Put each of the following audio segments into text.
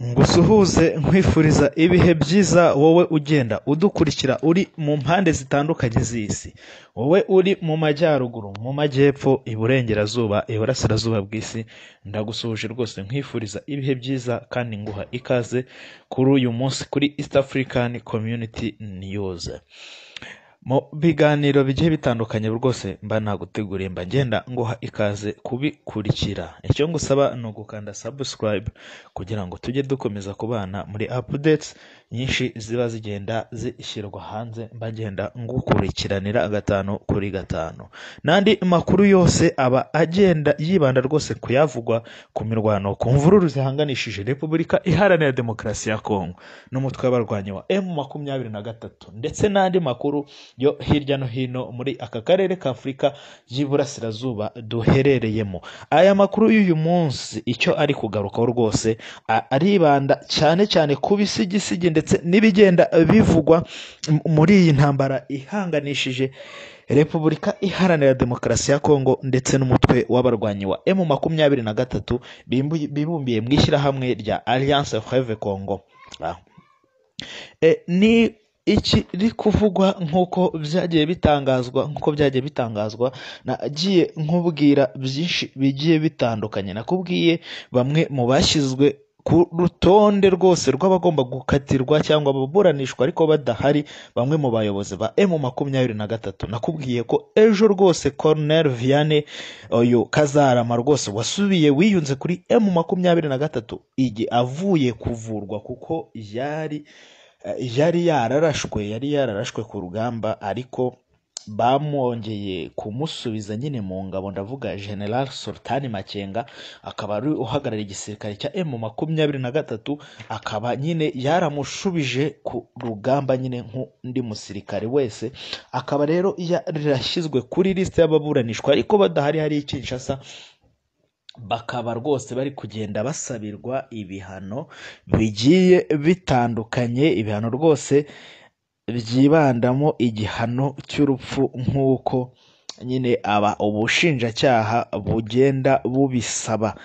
ngusuhuze nkwifuriza ibihe byiza wowe ugenda udukurikira uri mu mpande zitandukanye z'isi wowe uri mu majyaruguru mu majyepfo iburengerazuba iburasirazuba bw'isi ndagusuhuje rwose nkwifuriza ibihe byiza kandi nguha ikaze kuri uyu munsi kuri east african community news mu biganiro bigiye bitandukanye rwose mba naguteguriye mba ngenda nguha ikaze kubikurikira icyo ngusaba ni ugukanda subscribe kugira ngo tujye dukomeza kubana muri updates nyinshi ziba zigenda zishyirwa hanze mba ngenda ngukurikiranira gatanu kuri gatanu n'andi makuru yose aba agenda yibanda rwose ku yavugwa ku mirwano ku mvururu zihanganishije repubulika iharanira demokarasi ya kongo n'umutwe w'abarwanyi wa emu makumyabiri na gatatu ndetse n'andi makuru yo hirya no hino muri aka karere ka afurika y'iburasirazuba duherereyemo aya makuru y'uyu munsi icyo ari kugarukaho rwose a- aribanda cyane cyane ku bisigisigi ndetse n'ibigenda bivugwa m- muri iyi ntambara ihanganishije repubulika iharanira demokarasi ya kongo ndetse n'umutwe w'abarwanyi wa emu makumyabiri na gatatu bimbu- bibumbiye mu ishyirahamwe rya alliance freve congo Ah. E, ni ikiri kuvugwa nk'uko byagiye bitangazwa nk'uko byagiye bitangazwa nagiye nkubwira byinshi bigiye bitandukanye nakubwiye bamwe mu bashyizwe ku rutonde rwose rw'abagomba gukatirwa cyangwa baburanishwa ariko badahari bamwe mu bayobozi ba emu makumyabiri na gatatu nakubwiye ko ejo rwose Colonel Vianney uyu kazarama rwose wasubiye wiyunze kuri emu makumyabiri na gatatu igi avuye kuvurwa kuko yari eh, yari yararashwe yari yararashwe ku rugamba ariko bamwongeye kumusubiza nyine mu ngabo ndavuga general sultani makenga akaba ari uhagarariye igisirikare cya emu makumyabiri na gatatu akaba nyine yaramushubije ku rugamba nyine nk'undi musirikare wese akaba rero yarashyizwe kuri lisite y'ababuranishwa ariko badahari hari ikinshasa bakaba rwose bari kugenda basabirwa ibihano bigiye bitandukanye ibihano rwose byibandamo igihano cy'urupfu nk'uko nyine aba ubushinjacyaha bugenda bubisaba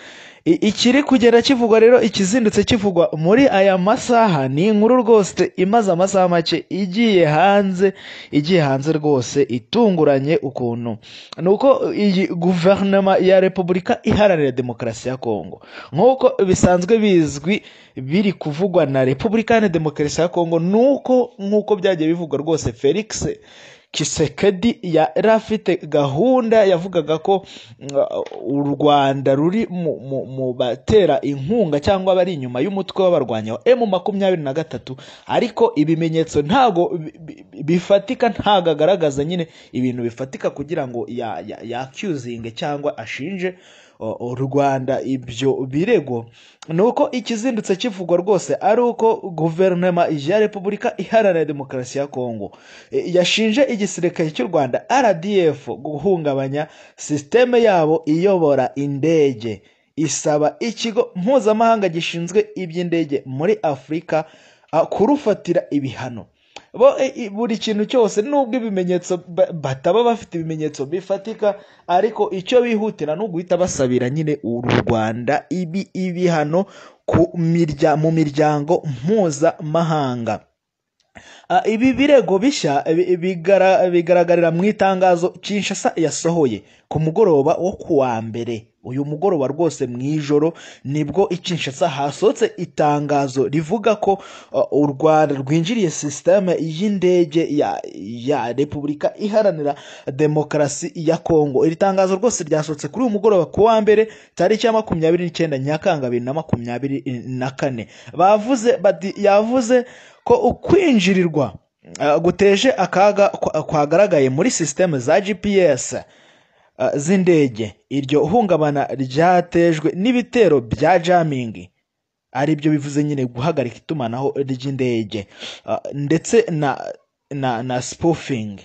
I- ikiri kugenda kivugwa rero ikizindutse kivugwa muri aya masaha ni inkuru rwose imaze amasaha make igiye hanze igiye hanze rwose itunguranye ukuntu ni uko iyi guverinoma ya repubulika iharanira demokarasi ya kongo nk'uko bisanzwe bizwi biri kuvugwa na repubulika iharanira demokarasi ya kongo ni uko nk'uko byagiye bivugwa rwose felix kisekedi yari afite gahunda yavugaga ko uh, u rwanda ruri mu, mu, mu batera inkunga cyangwa abari inyuma y'umutwe w'abarwanyi wa emu makumyabiri na gatatu ariko ibimenyetso ntago bi- bi- bifatika ntago agaragaza nyine ibintu bifatika kugira ngo ya- ya- yacuzinge cyangwa ashinje o- o rwanda ibyo birego ni uko ikizindutse kivugwa rwose ari uko guverinoma ya repubulika iharanira demokarasi ya kongo e, yashinje igisirikare cy'u rwanda rdf guhungabanya sisiteme yabo iyobora indege isaba ikigo mpuzamahanga gishinzwe iby'indege muri afurika ah, kurufatira ibihano bo e- i- buri kintu cyose nubwo ibimenyetso ba- bataba bafite ibimenyetso bifatika ariko icyo bihutira ni uguhita basabira nyine u rwanda ibi ibihano ku mirya mu miryango mpuzamahanga Ah, ibi birego bishya bi- bigara- bigaragarira mu itangazo Kinshasa yasohoye ku mugoroba wo ku wa mbere uyu mugoroba rwose mu ijoro nibwo i Kinshasa hasohotse itangazo rivuga ko ah, u Rwanda rwinjiriye sisiteme y'indege ya, ya Repubulika iharanira demokarasi ya Kongo iri tangazo rwose ryasohotse kuri uyu mugoroba ku wa mbere tariki ya makumyabiri n'icyenda Nyakanga bibiri na makumyabiri na kane bavuze bati yavuze ko ukwinjirirwa ah, guteje akaga kwa- kwagaragaye muri sisiteme za gps ah, z'indege iryo hungabana ryatejwe n'ibitero bya jamingi ari byo bivuze nyine guhagarika itumanaho ry'indege ah, ndetse na na na spoofing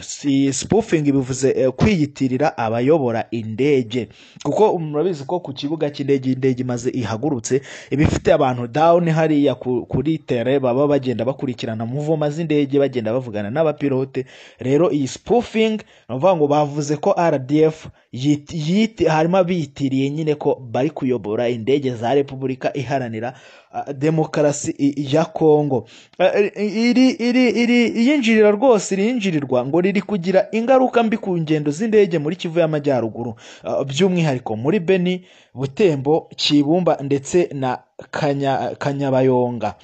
si spoofing bivuze eh, kwiyitirira abayobora indege kuko murabizi ko ku kibuga cy'indege indege imaze ihagurutse iba ifite abantu down hariya ku- kuri tere baba bagenda bakurikirana muvoma z'indege bagenda bavugana n'abapilote rero iyi spoofing ni ukuvuga ngo bavuze ko rdf yiti- yiti- harimo abiyitiriye nyine ko bari kuyobora indege za repubulika iharanira ah, demokarasi i- ya kongo Ah, iri iri iri iyinjirira rwose irinjirirwa ngo riri kugira ingaruka mbi ku ngendo z'indege muri kivu y'amajyaruguru Ah, by'umwihariko muri beni butembo kibumba ndetse na Kanya- kanyabayonga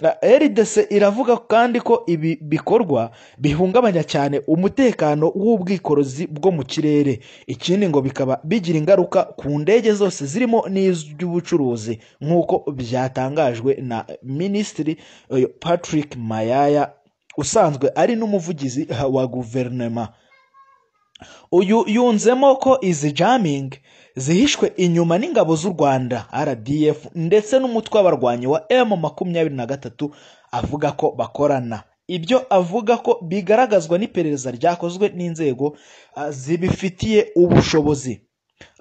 Ah, rdc iravuga kandi ko ibi bikorwa bihungabanya cyane umutekano w'ubwikorezi bwo mu kirere ikindi ngo bikaba bigira ingaruka ku ndege zose zirimo n'iz'ubucuruzi nk'uko byatangajwe na minisitiri eh, patrick mayaya usanzwe ari n'umuvugizi eh, wa guverinoma uyu yunzemo ko izi jamming zihishwe inyuma n'ingabo z'u rwanda rdf ndetse n'umutwe w'abarwanyi wa m makumyabiri na gatatu avuga ko bakorana ibyo avuga ko bigaragazwa n'iperereza ryakozwe n'inzego ah, zibifitiye ubushobozi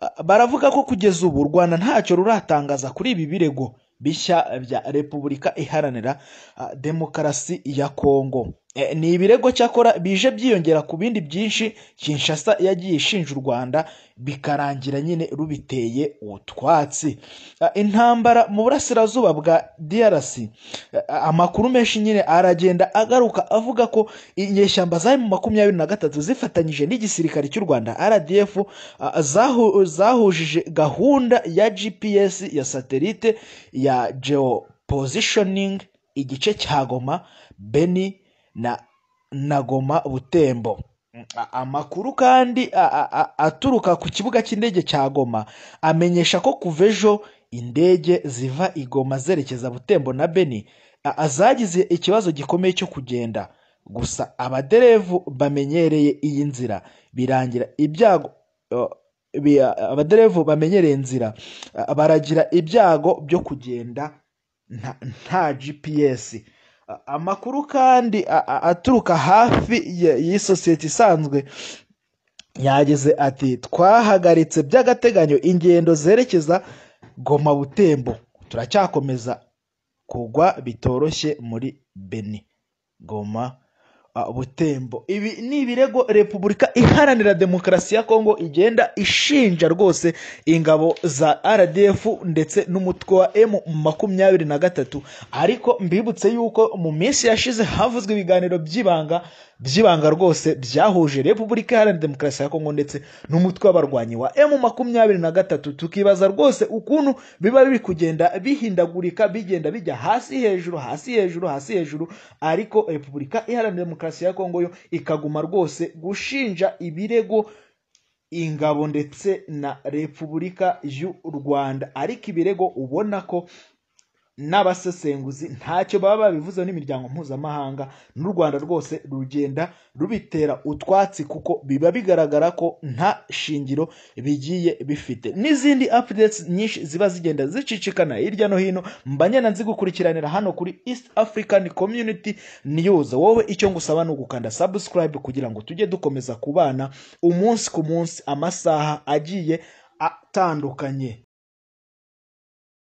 Ah, baravuga ko kugeza ubu u rwanda ntacyo ruratangaza kuri ibi birego bishya bya repubulika iharanira ah, demokarasi ya kongo Eh, ni ibirego cyakora bije byiyongera ku bindi byinshi kinshasa yagiye ishinja u rwanda bikarangira nyine rubiteye utwatsi Ah, intambara mu burasirazuba bwa drc ah, amakuru menshi nyine aragenda agaruka avuga ko inyeshyamba zari mu makumyabiri na gatatu zifatanyije n'igisirikare cy'u rwanda rdf ah, zahu- zahujije gahunda ya gps ya satelite ya geopositioning igice cya goma beni na na goma butembo Mm, a- amakuru kandi a- a- a- aturuka ku kibuga cy'indege cya goma amenyesha ko kuva ejo indege ziva i goma zerekeza butembo na beni a- a- zagize ikibazo gikomeye cyo kugenda gusa abaderevu bamenyereye iyi nzira birangira ibyago uh, bi- abaderevu bamenyereye inzira uh, baragira ibyago byo kugenda nta, nta gps Uh, amakuru kandi a- a- aturuka hafi ya- y'iyi sosiyete isanzwe yagize ati twahagaritse by'agateganyo ingendo zerekeza goma butembo turacyakomeza kugwa bitoroshye muri beni goma uh, butembo ibi ni ibirego repubulika iharanira demokarasi ya kongo igenda ishinja rwose ingabo za rdf ndetse n'umutwe wa m makumyabiri na gatatu ariko mbibutse yuko mu minsi yashize havuzwe ibiganiro by'ibanga by'ibanga rwose byahuje repubulika iharanira demokarasi ya kongo ndetse n'umutwe w'abarwanyi wa m makumyabiri na gatatu tukibaza rwose ukuntu biba biri kugenda bihindagurika bigenda bijya hasi hejuru hasi hejuru hasi hejuru ariko repubulika iharanira demokarasi ya kongo yo ikaguma rwose gushinja ibirego ingabo ndetse na repubulika y'u rwanda ariko ibirego ubona ko n'abasesenguzi ntacyo baba babivuzeho n'imiryango mpuzamahanga n'u rwanda rwose rugenda rubitera utwatsi kuko biba bigaragara ko nta shingiro bigiye bifite n'izindi updates nyinshi ziba zigenda zicicikana hirya no hino mbanye na nzigukurikiranira hano kuri east african community news wowe icyo ngusaba ni ugukanda subscribe kugira ngo tujye dukomeza kubana umunsi ku munsi amasaha agiye atandukanye